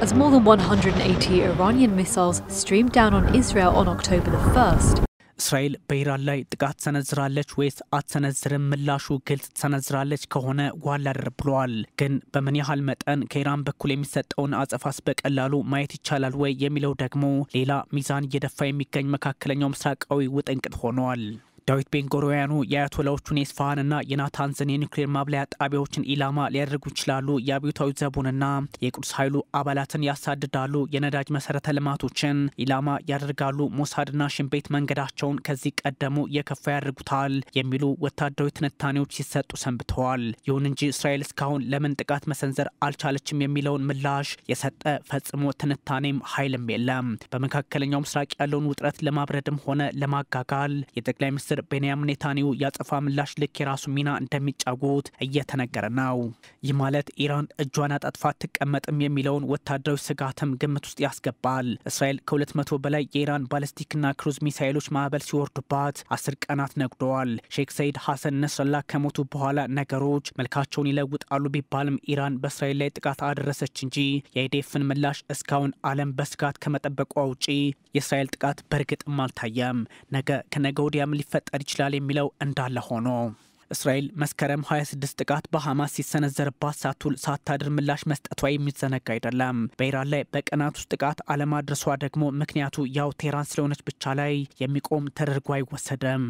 as more than 180 Iranian missiles streamed down on Israel on October the 1st. እስራኤል በኢራን ላይ ጥቃት ትሰነዝራለች ወይስ አትሰነዝርም? ምላሹ ግልጽ ትሰነዝራለች ከሆነ ዋላ ድር ብለዋል። ግን በምን ያህል መጠን ከኢራን በኩል የሚሰጠውን አጸፋስ በቀላሉ ማየት ይቻላል ወይ የሚለው ደግሞ ሌላ ሚዛን እየደፋ የሚገኝ መካከለኛው ምስራቃዊ ውጥንቅጥ ሆኗል። ዳዊት ቤንጎሮያኑ የአያቶላዎቹን የስፋሃንና የናታንዝን የኒውክሌር ማብለያ ጣቢያዎችን ኢላማ ሊያደርጉ ይችላሉ፣ የአብዮታዊ ዘቡንና የቅዱስ ኃይሉ አባላትን ያሳድዳሉ፣ የነዳጅ መሰረተ ልማቶችን ኢላማ ያደርጋሉ፣ ሞሳድና ሽንቤት መንገዳቸውን ከዚህ ቀደሙ የከፋ ያደርጉታል የሚሉ ወታደራዊ ትንታኔዎች ሲሰጡ ሰንብተዋል። ይሁን እንጂ እስራኤል እስካሁን ለምን ጥቃት መሰንዘር አልቻለችም የሚለውን ምላሽ የሰጠ ፈጽሞ ትንታኔም ኃይልም የለም። በመካከለኛው ምስራቅ ያለውን ውጥረት ለማብረድም ሆነ ለማጋጋል የጠቅላይ ሚኒስትር ቤንያሚን ኔታንያሁ ያጸፋ ምላሽ ልክ የራሱ ሚና እንደሚጫወት እየተነገረ ነው። ይህ ማለት ኢራን እጇን አጣጥፋ አትቀመጥም የሚለውን ወታደራዊ ስጋትም ግምት ውስጥ ያስገባል። እስራኤል ከሁለት መቶ በላይ የኢራን ባለስቲክና ክሩዝ ሚሳይሎች ማዕበል ሲወርዱባት አስር ቀናት ነግደዋል። ሼክ ሰይድ ሐሰን ነስረላ ከሞቱ በኋላ ነገሮች መልካቸውን ይለውጣሉ ቢባልም ኢራን በእስራኤል ላይ ጥቃት አደረሰች እንጂ የአይዴፍን ምላሽ እስካሁን ዓለም በስጋት ከመጠበቋ ውጪ የእስራኤል ጥቃት በእርግጥም አልታየም። ነገ ከነገ ወዲያም ሊፈጠር ይችላል የሚለው እንዳለ ሆኖ እስራኤል መስከረም 26 ጥቃት በሐማስ ሲሰነዘርባት ሳትውል ሳታድር ምላሽ መስጠቷ የሚዘነጋ አይደለም። በኢራን ላይ በቀናት ውስጥ ጥቃት አለማድረሷ ደግሞ ምክንያቱ ያው ቴህራን ስለሆነች ብቻ ላይ የሚቆም ተደርጎ አይወሰድም።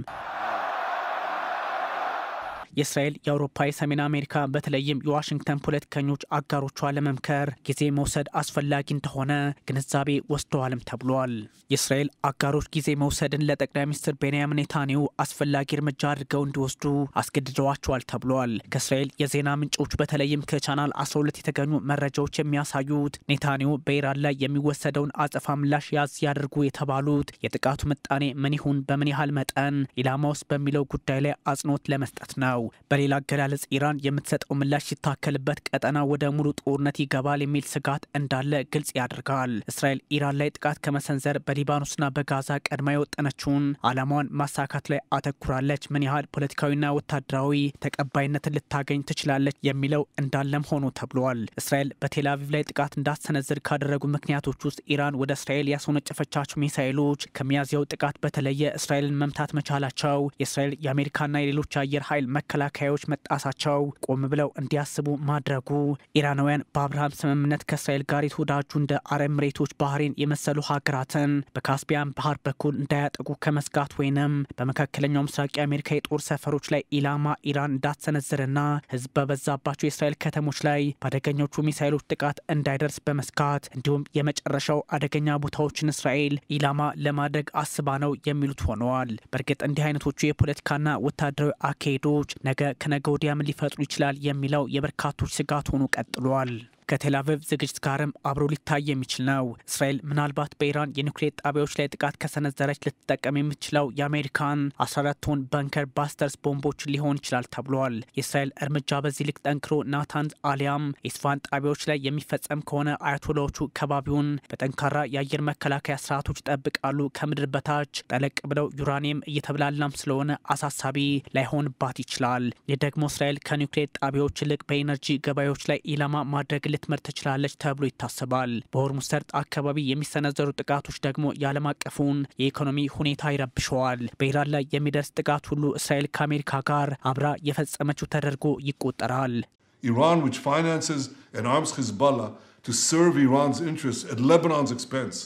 የእስራኤል የአውሮፓ የሰሜን አሜሪካ በተለይም የዋሽንግተን ፖለቲከኞች አጋሮቿ ለመምከር ጊዜ መውሰድ አስፈላጊ እንደሆነ ግንዛቤ ወስደዋልም ተብሏል። የእስራኤል አጋሮች ጊዜ መውሰድን ለጠቅላይ ሚኒስትር ቤንያሚን ኔታንያሁ አስፈላጊ እርምጃ አድርገው እንዲወስዱ አስገድደዋቸዋል ተብሏል። ከእስራኤል የዜና ምንጮች በተለይም ከቻናል 12 የተገኙ መረጃዎች የሚያሳዩት ኔታንያሁ በኢራን ላይ የሚወሰደውን አጸፋ ምላሽ ያዝ ያድርጉ የተባሉት የጥቃቱ ምጣኔ ምን ይሁን፣ በምን ያህል መጠን ኢላማ ውስጥ በሚለው ጉዳይ ላይ አጽንኦት ለመስጠት ነው። በሌላ አገላለጽ ኢራን የምትሰጠው ምላሽ ሲታከልበት ቀጠና ወደ ሙሉ ጦርነት ይገባል የሚል ስጋት እንዳለ ግልጽ ያደርጋል። እስራኤል ኢራን ላይ ጥቃት ከመሰንዘር በሊባኖስና በጋዛ ቀድማ የወጠነችውን ዓላማዋን ማሳካት ላይ አተኩራለች። ምን ያህል ፖለቲካዊና ወታደራዊ ተቀባይነትን ልታገኝ ትችላለች የሚለው እንዳለም ሆኖ ተብሏል። እስራኤል በቴል አቪቭ ላይ ጥቃት እንዳትሰነዝር ካደረጉ ምክንያቶች ውስጥ ኢራን ወደ እስራኤል ያስወነጨፈቻቸው ሚሳይሎች ከሚያዝያው ጥቃት በተለየ እስራኤልን መምታት መቻላቸው የእስራኤል የአሜሪካና የሌሎች አየር ኃይል መከላከያዎች መጣሳቸው ቆም ብለው እንዲያስቡ ማድረጉ ኢራናውያን በአብርሃም ስምምነት ከእስራኤል ጋር የተወዳጁ እንደ አረብ ኤሚሬቶች፣ ባህሬን የመሰሉ ሀገራትን በካስፒያን ባህር በኩል እንዳያጠቁ ከመስጋት ወይንም በመካከለኛው ምስራቅ የአሜሪካ የጦር ሰፈሮች ላይ ኢላማ ኢራን እንዳትሰነዝርና ሕዝብ በበዛባቸው የእስራኤል ከተሞች ላይ በአደገኞቹ ሚሳይሎች ጥቃት እንዳይደርስ በመስጋት እንዲሁም የመጨረሻው አደገኛ ቦታዎችን እስራኤል ኢላማ ለማድረግ አስባ ነው የሚሉት ሆነዋል። በእርግጥ እንዲህ አይነቶቹ የፖለቲካና ወታደራዊ አካሄዶች ነገ ከነገ ወዲያ ምን ሊፈጥሩ ይችላል የሚለው የበርካቶች ስጋት ሆኖ ቀጥሏል። ከቴል አቪቭ ዝግጅት ጋርም አብሮ ሊታይ የሚችል ነው። እስራኤል ምናልባት በኢራን የኒውክሌር ጣቢያዎች ላይ ጥቃት ከሰነዘረች ልትጠቀም የምትችለው የአሜሪካን 14 ቶን በንከር ባስተርስ ቦምቦችን ሊሆን ይችላል ተብሏል። የእስራኤል እርምጃ በዚህ ልክ ጠንክሮ ናታንዝ አሊያም የስፋን ጣቢያዎች ላይ የሚፈጸም ከሆነ አያቶላዎቹ ከባቢውን በጠንካራ የአየር መከላከያ ስርዓቶች ይጠብቃሉ። ከምድር በታች ጠለቅ ብለው ዩራኒየም እየተብላላም ስለሆነ አሳሳቢ ላይሆንባት ይችላል። ይህ ደግሞ እስራኤል ከኒውክሌር ጣቢያዎች ይልቅ በኢነርጂ ገበያዎች ላይ ኢላማ ማድረግ ልትመር ትችላለች ተብሎ ይታሰባል። በሆርሙዝ ሰርጥ አካባቢ የሚሰነዘሩ ጥቃቶች ደግሞ የዓለም አቀፉን የኢኮኖሚ ሁኔታ ይረብሸዋል። በኢራን ላይ የሚደርስ ጥቃት ሁሉ እስራኤል ከአሜሪካ ጋር አብራ የፈጸመችው ተደርጎ ይቆጠራል። Iran, which finances and arms Hezbollah to serve Iran's interests at Lebanon's expense.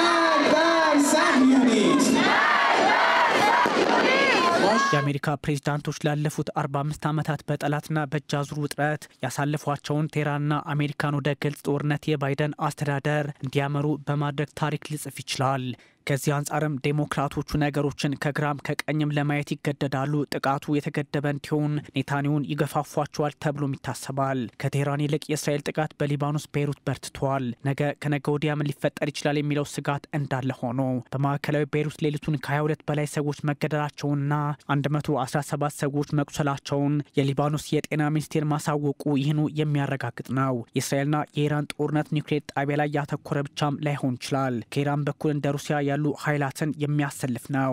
የአሜሪካ ፕሬዚዳንቶች ላለፉት 45 ዓመታት በጠላትና በእጅ አዙር ውጥረት ያሳለፏቸውን ቴህራንና አሜሪካን ወደ ግልጽ ጦርነት የባይደን አስተዳደር እንዲያመሩ በማድረግ ታሪክ ሊጽፍ ይችላል። ከዚህ አንጻርም ዴሞክራቶቹ ነገሮችን ከግራም ከቀኝም ለማየት ይገደዳሉ። ጥቃቱ የተገደበ እንዲሆን ኔታንያሁን ይገፋፏቸዋል ተብሎም ይታሰባል። ከቴህራን ይልቅ የእስራኤል ጥቃት በሊባኖስ ቤይሩት በርትቷል። ነገ ከነገ ወዲያ ምን ሊፈጠር ይችላል የሚለው ስጋት እንዳለ ሆኖ በማዕከላዊ ቤይሩት ሌሊቱን ከ22 በላይ ሰዎች መገደላቸውንና 117 ሰዎች መቁሰላቸውን የሊባኖስ የጤና ሚኒስቴር ማሳወቁ ይህኑ የሚያረጋግጥ ነው። የእስራኤልና የኢራን ጦርነት ኒውክሌር ጣቢያ ላይ ያተኮረ ብቻም ላይሆን ይችላል። ከኢራን በኩል እንደ ሩሲያ ያሉ ኃይላትን የሚያሰልፍ ነው።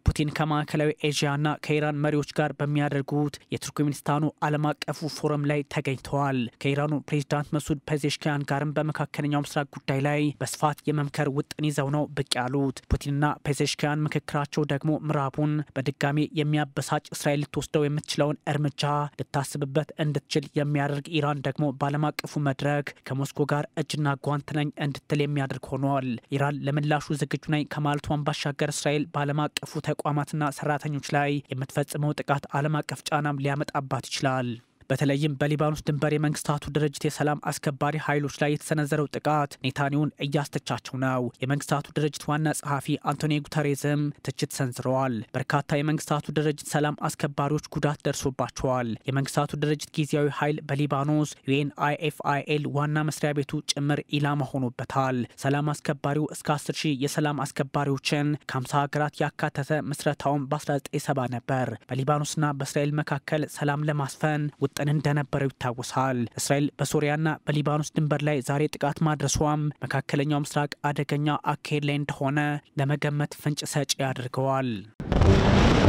ፑቲን ከማዕከላዊ ኤዥያና ከኢራን መሪዎች ጋር በሚያደርጉት የቱርክሜኒስታኑ ዓለም አቀፉ ፎረም ላይ ተገኝተዋል። ከኢራኑ ፕሬዚዳንት መሱድ ፔዜሽኪያን ጋርም በመካከለኛው ምስራቅ ጉዳይ ላይ በስፋት የመምከር ውጥን ይዘው ነው ብቅ ያሉት። ፑቲንና ፔዜሽኪያን ምክክራቸው ደግሞ ምዕራቡን በድጋሚ የሚያበሳጭ እስራኤል ልትወስደው የምትችለውን እርምጃ ልታስብበት እንድትችል የሚያደርግ ኢራን ደግሞ በዓለም አቀፉ መድረክ ከሞስኮ ጋር እጅና ጓንት ነኝ እንድትል የሚያደርግ ሆኗል። ኢራን ለምላሹ ዝግጁ ነኝ ከማለቷን ባሻገር እስራኤል በዓለም አቀፉ ተቋማትና ሰራተኞች ላይ የምትፈጽመው ጥቃት ዓለም አቀፍ ጫናም ሊያመጣባት ይችላል። በተለይም በሊባኖስ ድንበር የመንግስታቱ ድርጅት የሰላም አስከባሪ ኃይሎች ላይ የተሰነዘረው ጥቃት ኔታንያሁን እያስተቻቸው ነው። የመንግስታቱ ድርጅት ዋና ጸሐፊ አንቶኒዮ ጉተሬዝም ትችት ሰንዝረዋል። በርካታ የመንግስታቱ ድርጅት ሰላም አስከባሪዎች ጉዳት ደርሶባቸዋል። የመንግስታቱ ድርጅት ጊዜያዊ ኃይል በሊባኖስ ዩኤንአይኤፍአይኤል ዋና መስሪያ ቤቱ ጭምር ኢላማ ሆኖበታል። ሰላም አስከባሪው እስከ 10 ሺህ የሰላም አስከባሪዎችን ከ50 ሀገራት ያካተተ ምስረታውን በ1970 ነበር። በሊባኖስና በእስራኤል መካከል ሰላም ለማስፈን ውጥን እንደነበረው ይታወሳል። እስራኤል በሶሪያና በሊባኖስ ድንበር ላይ ዛሬ ጥቃት ማድረሷም መካከለኛው ምስራቅ አደገኛ አካሄድ ላይ እንደሆነ ለመገመት ፍንጭ ሰጪ ያደርገዋል።